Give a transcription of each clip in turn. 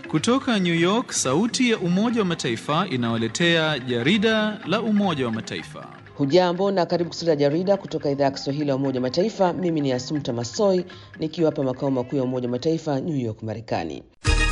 Kutoka New York, sauti ya Umoja wa Mataifa inawaletea jarida la Umoja wa Mataifa. Hujambo na karibu kusikiliza jarida kutoka idhaa ya Kiswahili ya Umoja wa Mataifa. Mimi ni Asumta Masoi nikiwa hapa makao makuu ya Umoja wa Mataifa New York, Marekani.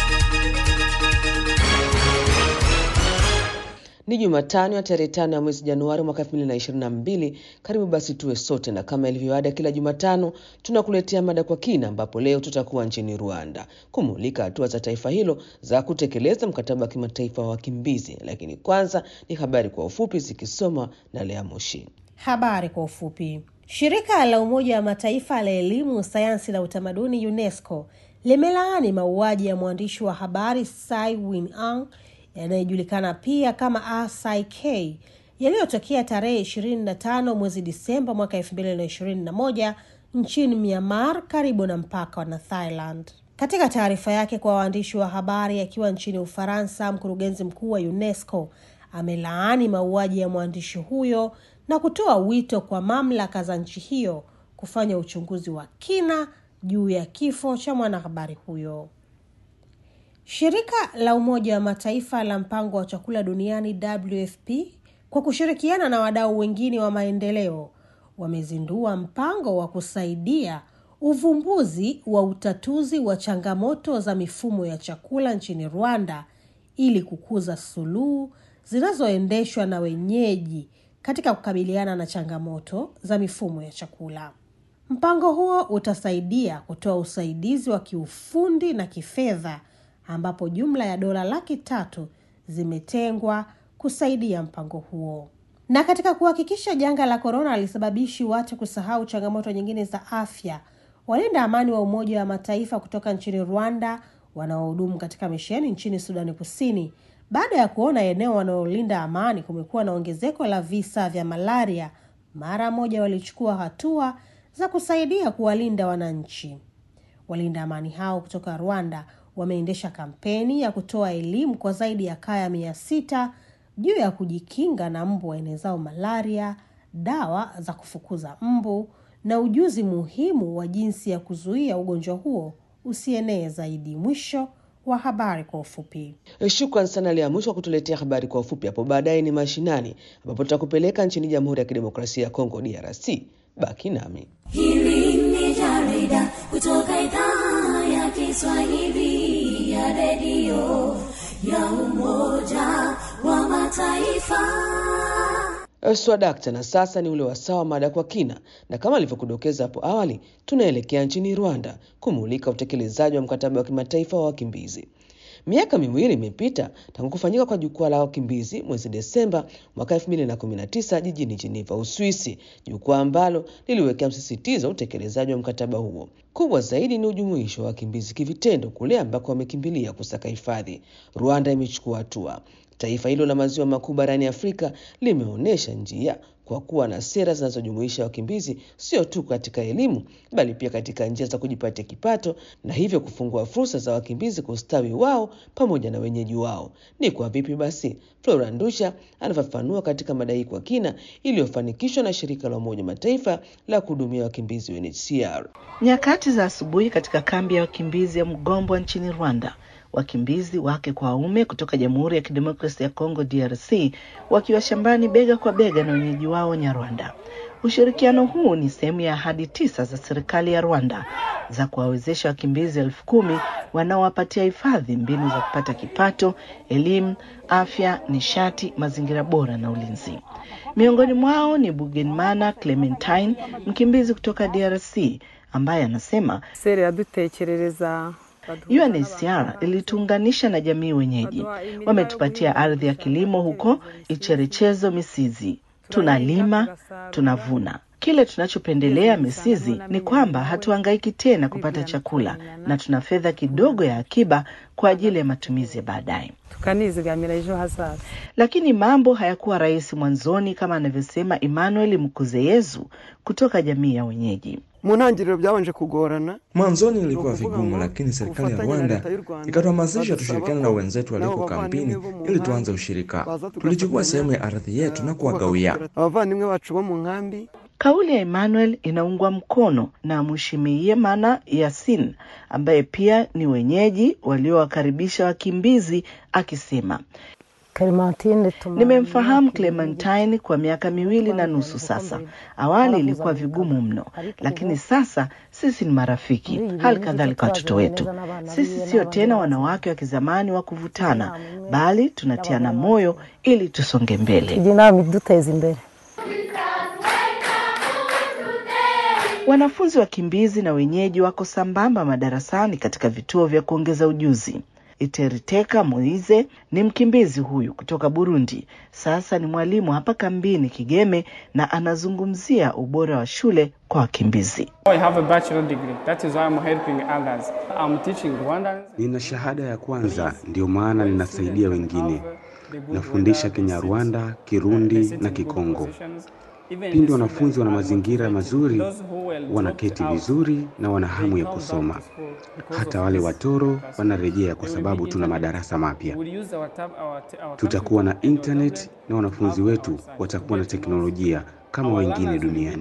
Ni Jumatano ya tarehe tano ya mwezi Januari mwaka 2022. Karibu basi tuwe sote, na kama ilivyoada kila Jumatano tunakuletea mada kwa kina, ambapo leo tutakuwa nchini Rwanda kumulika hatua za taifa hilo za kutekeleza mkataba wa kimataifa wa wakimbizi. Lakini kwanza ni habari kwa ufupi zikisomwa na Lea Moshi. Habari kwa ufupi. Shirika la Umoja wa Mataifa la elimu, sayansi na utamaduni UNESCO limelaani mauaji ya mwandishi wa habari Tsai Wing-ang yanayojulikana pia kama RCK yaliyotokea tarehe 25 mwezi Disemba mwaka 2021 nchini Myanmar karibu na mpaka na Thailand. Katika taarifa yake kwa waandishi wa habari akiwa nchini Ufaransa, mkurugenzi mkuu wa UNESCO amelaani mauaji ya mwandishi huyo na kutoa wito kwa mamlaka za nchi hiyo kufanya uchunguzi wa kina juu ya kifo cha mwanahabari huyo. Shirika la Umoja wa Mataifa la mpango wa chakula duniani WFP kwa kushirikiana na wadau wengine wa maendeleo wamezindua mpango wa kusaidia uvumbuzi wa utatuzi wa changamoto za mifumo ya chakula nchini Rwanda ili kukuza suluhu zinazoendeshwa na wenyeji katika kukabiliana na changamoto za mifumo ya chakula. Mpango huo utasaidia kutoa usaidizi wa kiufundi na kifedha ambapo jumla ya dola laki tatu zimetengwa kusaidia mpango huo. Na katika kuhakikisha janga la korona alisababishi watu kusahau changamoto nyingine za afya, walinda amani wa Umoja wa Mataifa kutoka nchini Rwanda wanaohudumu katika misheni nchini Sudani Kusini, baada ya kuona eneo wanaolinda amani kumekuwa na ongezeko la visa vya malaria, mara moja walichukua hatua za kusaidia kuwalinda wananchi. Walinda amani hao kutoka Rwanda wameendesha kampeni ya kutoa elimu kwa zaidi ya kaya mia sita juu ya kujikinga na mbu waenezao malaria, dawa za kufukuza mbu na ujuzi muhimu wa jinsi ya kuzuia ugonjwa huo usienee zaidi. Mwisho wa habari kwa ufupi. Shukran sana Lea Mwisho wa kutuletea habari kwa ufupi. Hapo baadaye ni mashinani, ambapo tutakupeleka nchini Jamhuri ya Kidemokrasia ya Kongo, DRC. Baki nami. Hili ni jarida kutoka idhaa ya Kiswahili ya redio ya Umoja wa Mataifa. Swadakta, na sasa ni ule wasawa mada kwa kina, na kama alivyokudokeza hapo awali, tunaelekea nchini Rwanda kumulika utekelezaji wa mkataba wa kimataifa wa wakimbizi. Miaka miwili imepita tangu kufanyika kwa jukwaa la wakimbizi mwezi Desemba mwaka 2019 jijini Geneva, Uswisi, jukwaa ambalo liliwekea msisitizo utekelezaji wa mkataba huo. Kubwa zaidi ni ujumuisho wa wakimbizi kivitendo kule ambako wamekimbilia kusaka hifadhi. Rwanda imechukua hatua. Taifa hilo la maziwa makuu barani Afrika limeonyesha njia kwa kuwa na sera zinazojumuisha wakimbizi sio tu katika elimu bali pia katika njia za kujipatia kipato na hivyo kufungua fursa za wakimbizi kustawi wao pamoja na wenyeji wao. Ni kwa vipi basi? Flora Ndusha anafafanua katika mada hii kwa kina iliyofanikishwa na shirika la Umoja Mataifa la kuhudumia wakimbizi UNHCR. Nyakati za asubuhi katika kambi ya wakimbizi ya Mgombwa nchini Rwanda, wakimbizi wake kwa waume kutoka Jamhuri ya Kidemokrasia ya Kongo DRC wakiwa shambani bega kwa bega na wenyeji wao Nyarwanda. Ushirikiano huu ni sehemu ya ahadi tisa za serikali ya Rwanda za kuwawezesha wakimbizi elfu kumi wanaowapatia hifadhi mbinu za kupata kipato, elimu, afya, nishati, mazingira bora na ulinzi. Miongoni mwao ni Bugenmana Clementine, mkimbizi kutoka DRC ambaye anasema sere yadutekerereza UNHCR ilituunganisha na jamii wenyeji. Wametupatia ardhi ya kilimo huko Icherechezo Misizi. Tunalima, tunavuna. Kile tunachopendelea Misizi ni kwamba hatuhangaiki tena kupata chakula na tuna fedha kidogo ya akiba kwa ajili ya matumizi ya baadaye. tukanizigamira ejo hazaza Lakini mambo hayakuwa rahisi mwanzoni, kama anavyosema Emmanuel Mkuzeyezu kutoka jamii ya wenyeji. mu ntangiriro byabanje kugorana Mwanzoni ilikuwa vigumu, lakini serikali ya Rwanda ikatuhamasisha tushirikiane na wenzetu walioko kampini ili tuanze ushirika. Tulichukua sehemu ya ardhi yetu na kuwagawia. abavandimwe bacu bo mu nkambi Kauli ya Emmanuel inaungwa mkono na Mheshimiwa Yasin ambaye pia ni wenyeji waliowakaribisha wakimbizi akisema Nimemfahamu Clementine kwa miaka miwili na nusu sasa. Awali ilikuwa vigumu mno, lakini sasa sisi ni marafiki, hali kadhalika watoto wetu. Sisi sio tena wanawake wa kizamani wa kuvutana, bali tunatiana moyo ili tusonge mbele. Wanafunzi wakimbizi na wenyeji wako sambamba madarasani katika vituo vya kuongeza ujuzi. Iteriteka Moize ni mkimbizi huyu kutoka Burundi. Sasa ni mwalimu hapa kambini Kigeme na anazungumzia ubora wa shule kwa wakimbizi. Nina shahada ya kwanza, ndiyo maana ninasaidia wengine. Nafundisha Kinyarwanda, Kirundi na Kikongo. Pindi wanafunzi wana mazingira mazuri, wanaketi vizuri na wana hamu ya kusoma. Hata wale watoro wanarejea kwa sababu tuna madarasa mapya. Tutakuwa na internet na wanafunzi wetu watakuwa na teknolojia kama wengine duniani.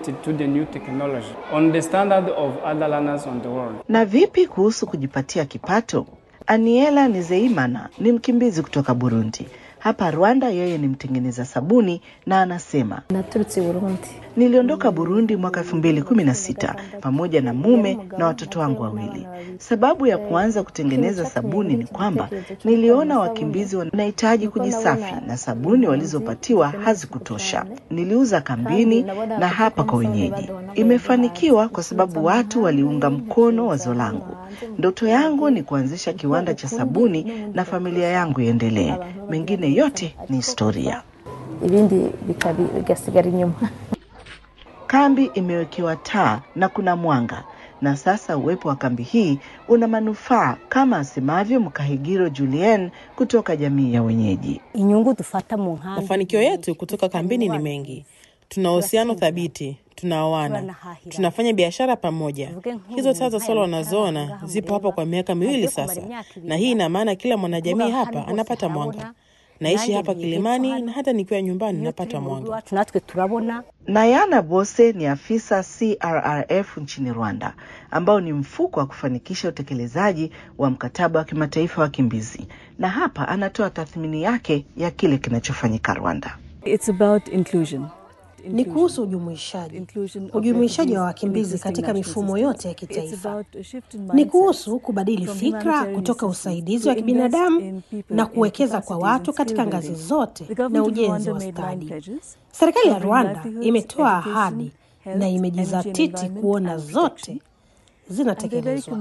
Na vipi kuhusu kujipatia kipato? Aniela Nizeimana ni mkimbizi kutoka Burundi. Hapa Rwanda yeye ni mtengeneza sabuni na anasema naturutse Burundi. Niliondoka Burundi mwaka elfu mbili kumi na sita pamoja na mume na watoto wangu wawili. Sababu ya kuanza kutengeneza sabuni ni kwamba niliona wakimbizi wanahitaji kujisafi na sabuni walizopatiwa hazikutosha. Niliuza kambini na hapa kwa wenyeji. Imefanikiwa kwa sababu watu waliunga mkono wazo langu. Ndoto yangu ni kuanzisha kiwanda cha sabuni na familia yangu iendelee. Mengine yote ni historia. Ibindi bigasigara inyuma. Kambi imewekewa taa na kuna mwanga, na sasa uwepo wa kambi hii una manufaa kama asemavyo Mkahigiro Julien kutoka jamii ya wenyeji. Inyungu tufata mu nkambi. Mafanikio yetu kutoka kambini ni mengi. Tuna uhusiano thabiti, tunaoana, tunafanya biashara pamoja. Hizo taa za sola unazoona zipo hapa kwa miaka miwili sasa, na hii ina maana kila mwanajamii hapa anapata mwanga. Naishi hapa Kilimani na hata nikiwa nyumbani napata mwanga. Natwe turabona. Nayana Bose ni afisa CRRF nchini Rwanda, ambao ni mfuko wa kufanikisha utekelezaji wa mkataba wa kimataifa wa wakimbizi, na hapa anatoa tathmini yake ya kile kinachofanyika Rwanda. It's about inclusion. Ni kuhusu ujumuishaji, ujumuishaji wa wakimbizi katika mifumo yote ya kitaifa. Ni kuhusu kubadili fikra kutoka usaidizi wa kibinadamu na kuwekeza kwa watu katika ngazi zote na ujenzi wa stadi. Serikali ya Rwanda imetoa ahadi na imejizatiti kuona zote zinatekelezwa.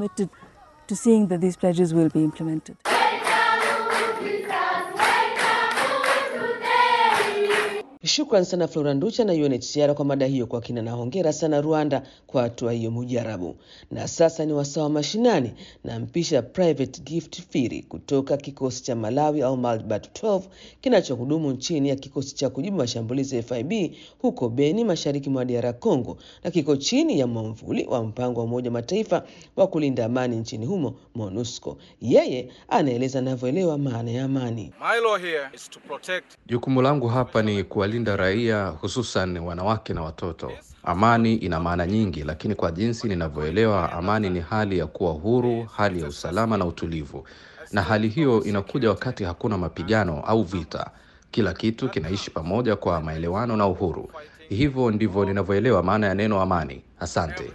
Shukran sana Flora Nducha na UNHCR kwa mada hiyo kwa kina, na hongera sana Rwanda kwa hatua hiyo mujarabu. Na sasa ni wasawa mashinani, na mpisha Private Gift Firi kutoka kikosi cha Malawi au Malbat 12 kinachohudumu nchini ya kikosi cha kujibu mashambulizi ya FIB huko Beni, mashariki mwa DR Congo, na kiko chini ya mwamvuli wa mpango wa Umoja Mataifa wa kulinda amani nchini humo MONUSCO. Yeye anaeleza anavyoelewa maana ya amani. Jukumu langu hapa ni kuwalinda raia, hususan wanawake na watoto. Amani ina maana nyingi, lakini kwa jinsi ninavyoelewa, amani ni hali ya kuwa huru, hali ya usalama na utulivu, na hali hiyo inakuja wakati hakuna mapigano au vita. Kila kitu kinaishi pamoja kwa maelewano na uhuru. Hivyo ndivyo ninavyoelewa maana ya neno amani. Asante.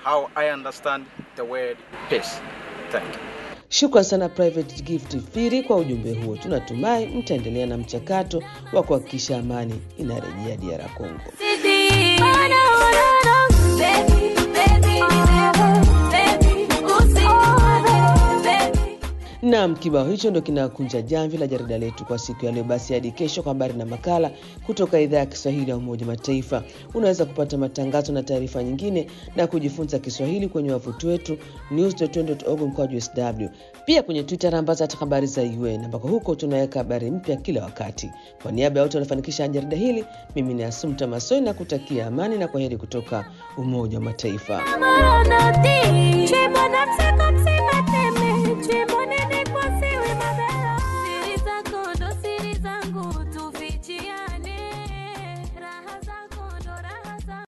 Shukran sana Private Gift Firi kwa ujumbe huo. Tunatumai mtaendelea na mchakato wa kuhakikisha amani inarejea DR Congo. Naam, kibao hicho ndo kinakunja jamvi la jarida letu kwa siku ya leo. Basi hadi kesho kwa habari na makala kutoka idhaa ya Kiswahili ya Umoja Mataifa. Unaweza kupata matangazo na taarifa nyingine na kujifunza Kiswahili kwenye wavuti wetu news.org mkwaju sw, pia kwenye Twitter ambazo hata habari za UN ambako huko tunaweka habari mpya kila wakati. Kwa niaba ya wote wanafanikisha jarida hili, mimi ni Asumta Masoi na kutakia amani na kwaheri kutoka Umoja wa Mataifa.